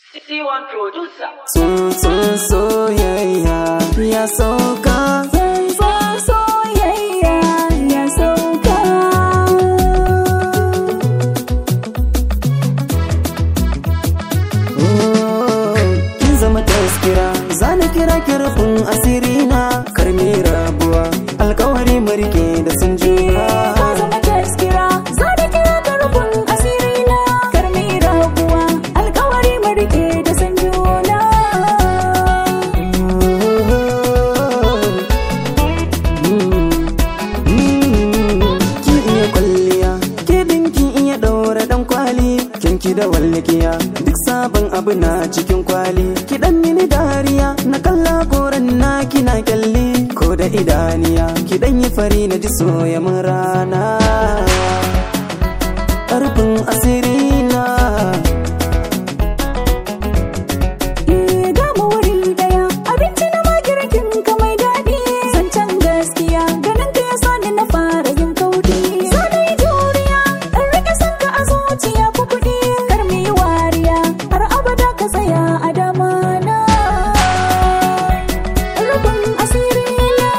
C1 producer. Tsuntsun soyayya ya sauka Tsuntsun soyayya ya sauka. Oh, Kin zama taskira zana kira kirfin asiri na karmi rabuwa alkawari marike da sun juna Ka zama taskira, za da kira ka rufin asiri na. Karmi rabuwa, alkawari mu rike da san juna. Ki iya kwalliya, ke dinki iya ɗaura ɗan kwali, kinki da wallikiya, duk sabon abu na cikin kwali. Ki ɗan mini dariya, na kalla koren na kina kyalli, ko da idaniya, ki ɗan yi fari na ji soya mun rana. Ƙarfin asiri na. Eh, ga mu wuri daya, abinci na magirkin ka mai daɗi. Zancen gaskiya, ganin ka ya sa ni na fara yin kauɗi. Za na yi juriya, in rike son ka a zuciya ko kuɗi. Kar mu yi wariya, har abada ka tsaya a dama na. Rufin asiri na.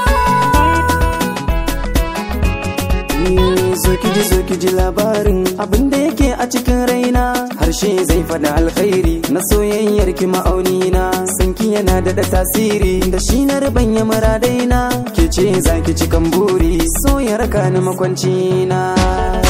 Eh, zo ki ji zo ki ji labarin abin da yake a cikin raina harshe zai faɗa alkhairi na soyayyar ki ma'auni na sanki yana da da tasiri da shi na ribanya maradaina ke ce za ki cikan buri so ya raka ni makwanci na